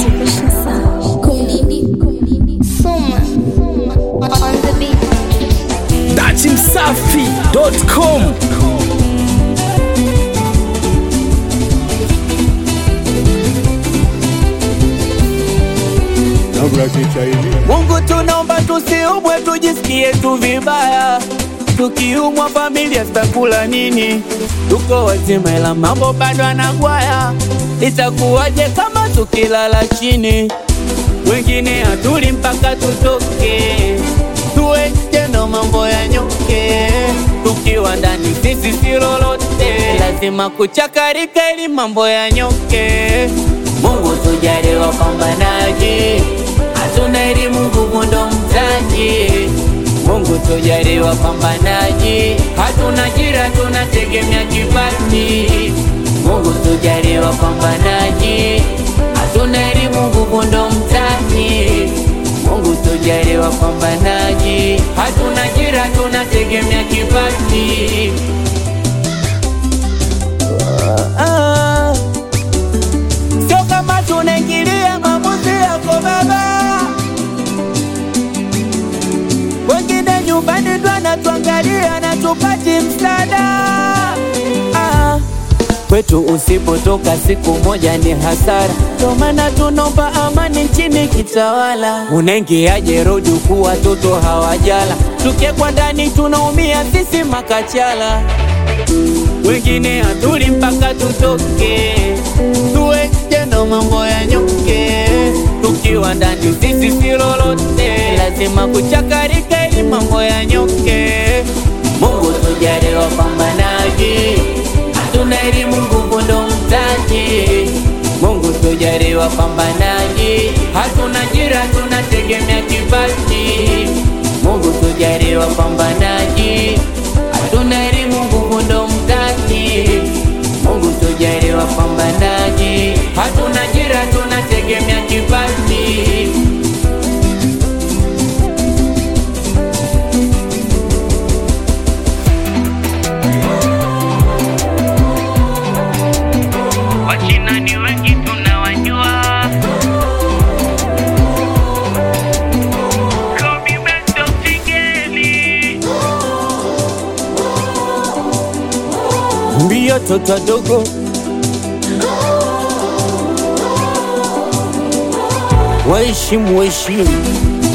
Motivation Sound. Kumdidi, kumdidi, soma, soma. On the beat. datimsafi.com Mungu tunaomba tusiumwe, tujisikie tu vibaya. Tukiumwa familia zitakula nini? Tuko wazima ila mambo bado anagwaya. Itakuwaje kama tukilala chini? Wengine hatuli mpaka tutoke, tuweje ndo mambo ya nyoke. Tukiwa ndani sisi si lolote, lazima kuchakarika ili mambo ya nyoke. Mungu tujalie wapambanaji, hatuna elimu, nguvu ndo mtaji. Mungu tujalie wapambanaji, hatuna ajira, tunategemea kipaji. Mungu tujalie wapambanaji, hatuna elimu, nguvu ndo mtaji. Mungu tujalie wapambanaji, hatuna ajira, tunategemea kipaji. Ah, Sio kama tunaingilia maamuzi yako baba, wengine nyumbani ndo anatuangalia na tupati msaada. Ah, kwetu usipotoka siku moja ni hasara, ndo maana tunomba amani nchini kitawala. Unaingiaje rodi huku watoto hawajala, tukiekwa ndani tunaumia sisi makachala wengine hatuli mpaka tutoke, tuweje ndo mambo ya nyoke. Tukiwa ndani sisi si lolote, lazima kuchakarika ili mambo ya nyoke. Mungu tujalie wapambanaji, hatuna elimu, nguvu ndo mtaji. Mungu tujalie wapambanaji, hatuna ajira, tunategemea kipaji. Mungu tujalie wapambanaji, hatuna elimu, nguvu ndo mtaji. Mungu tujalie wapambanaji, hatuna ajira, tunategemea kipaji. Wachina ni wengi tunawajua, Kobe Bryant Figeli mbio toto dogo waheshimu waheshimu